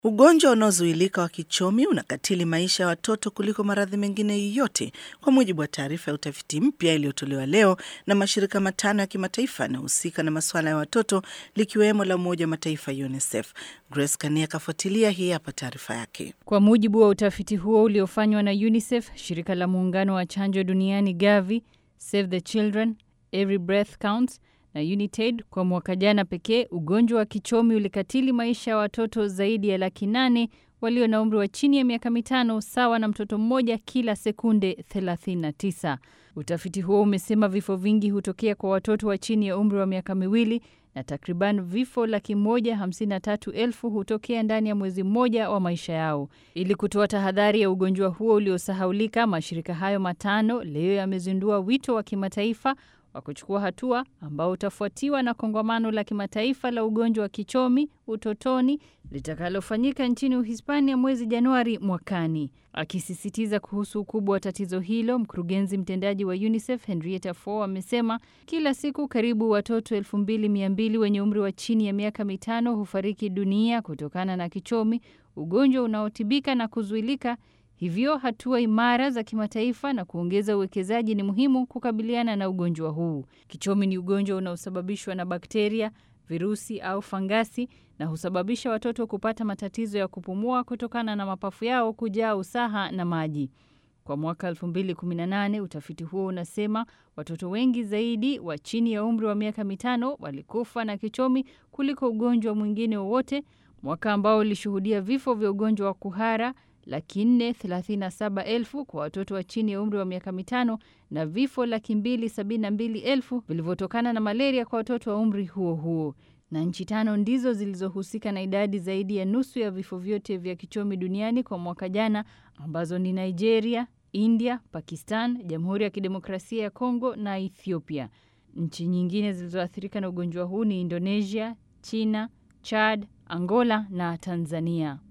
Ugonjwa unaozuilika wa kichomi unakatili maisha ya watoto kuliko maradhi mengine yoyote, kwa mujibu wa taarifa ya utafiti mpya iliyotolewa leo na mashirika matano ya kimataifa yanayohusika na masuala ya watoto likiwemo la Umoja wa Mataifa UNICEF. Grace Kania akafuatilia, hii hapa taarifa yake. Kwa mujibu wa utafiti huo uliofanywa na UNICEF, shirika la muungano wa chanjo duniani Gavi, Save the Children, Every Breath Counts na Unitaid, kwa mwaka jana pekee ugonjwa wa kichomi ulikatili maisha ya watoto zaidi ya laki nane walio na umri wa chini ya miaka mitano, sawa na mtoto mmoja kila sekunde 39. Utafiti huo umesema vifo vingi hutokea kwa watoto wa chini ya umri wa miaka miwili na takriban vifo laki moja hamsini na tatu elfu hutokea ndani ya mwezi mmoja wa maisha yao. Ili kutoa tahadhari ya ugonjwa huo uliosahaulika, mashirika hayo matano leo yamezindua wito wa kimataifa wa kuchukua hatua ambao utafuatiwa na kongamano la kimataifa la ugonjwa wa kichomi utotoni litakalofanyika nchini Uhispania mwezi Januari mwakani. Akisisitiza kuhusu ukubwa wa tatizo hilo, mkurugenzi mtendaji wa UNICEF Henrietta Fore amesema kila siku karibu watoto 2200 wenye umri wa chini ya miaka mitano hufariki dunia kutokana na kichomi, ugonjwa unaotibika na kuzuilika. Hivyo hatua imara za kimataifa na kuongeza uwekezaji ni muhimu kukabiliana na ugonjwa huu. Kichomi ni ugonjwa unaosababishwa na bakteria, virusi au fangasi na husababisha watoto kupata matatizo ya kupumua kutokana na mapafu yao kujaa usaha na maji. Kwa mwaka 2018 utafiti huo unasema watoto wengi zaidi wa chini ya umri wa miaka mitano walikufa na kichomi kuliko ugonjwa mwingine wowote, mwaka ambao ulishuhudia vifo vya ugonjwa wa kuhara laki nne thelathini na saba elfu kwa watoto wa chini ya umri wa miaka mitano na vifo laki mbili sabini na mbili elfu vilivyotokana na malaria kwa watoto wa umri huo huo. Na nchi tano ndizo zilizohusika na idadi zaidi ya nusu ya vifo vyote vya kichomi duniani kwa mwaka jana, ambazo ni Nigeria, India, Pakistan, Jamhuri ya Kidemokrasia ya Kongo na Ethiopia. Nchi nyingine zilizoathirika na ugonjwa huu ni Indonesia, China, Chad, Angola na Tanzania.